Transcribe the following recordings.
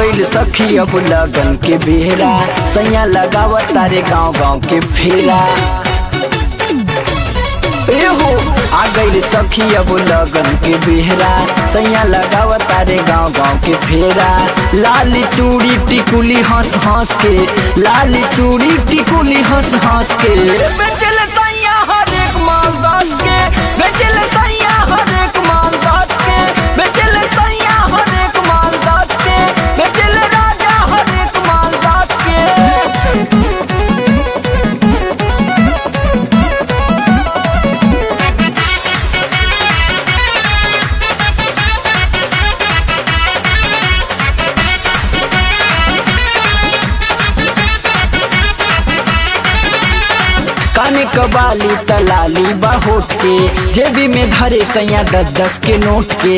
गईल सखी अब लगन के बेहरा सैया लगावत तारे गांव गांव के फेरा ए हो आ गईल सखी अब लगन के बेहरा सैया लगावत तारे गांव गांव के फेरा लाली चूड़ी टिकुली हंस हंस के लाली चूड़ी टिकुली हंस हंस के बेचल सैया हर एक माल दस के बेचल सैया हर एक माल दस के बेचल सैया हर एक माल दस के बेचल राजा हर एक माल दस के काने कबाली तलाली बाहोट के जेबी में धरे सैया दस दस के नोट के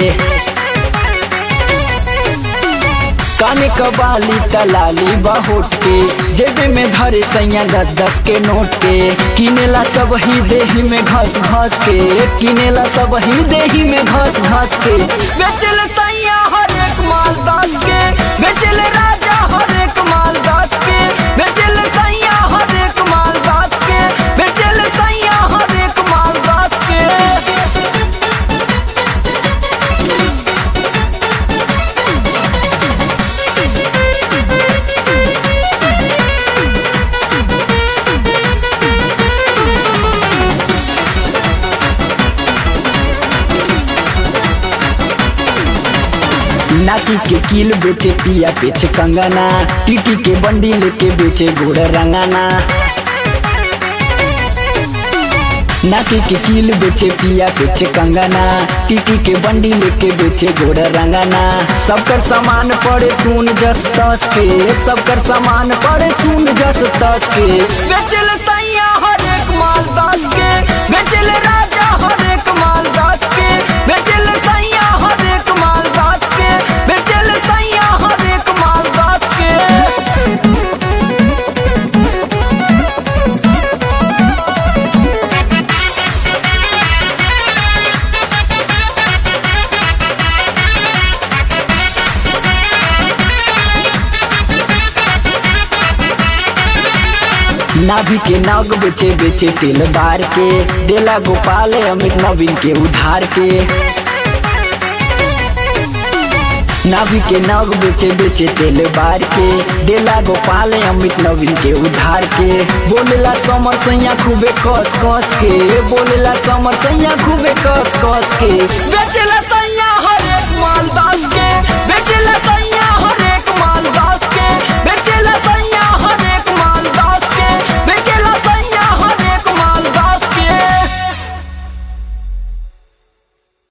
काने कबाली तलाली बाहोट के जेबे में धरे सैया दस दस के नोट के किनेला सब ही देही में घस घस के किनेला सब ही देही में घस घस के बेचल सैया हर एक माल दस के बेचल राजा हर एक माल दस के बेचल सैया हर एक माल दस के बेचल सैया हर एक माल दस के नाकी के कील बेचे पिया बेचे कंगना टीटी के बंडी लेके बेचे घोड़ रंगाना नाकी के कील बेचे पिया बेचे कंगना टीटी के बंडी लेके बेचे घोड़ रंगाना सबकर सामान पड़े सुन जस तस के सबकर सामान पड़े सुन जस तस के बेचल सैया हर एक माल दस के बेचल राजा हर एक माल दस के बेचल सैया हर एक माल दस के बेचल सैया हर एक माल दस के नाभि के नाग बेचे बेचे तेल बार के देला गोपाल अमित नवीन के उधार के नाभि के नाग बेचे बेचे तेल बार के देला गोपाल अमित नवीन के उधार के बोलेला समर सैया खूबे कस कस के बोलेला समर सैया खूबे कस कस के बेचेला सैया हर एक माल दस के बेचेला सैया हर एक माल दस के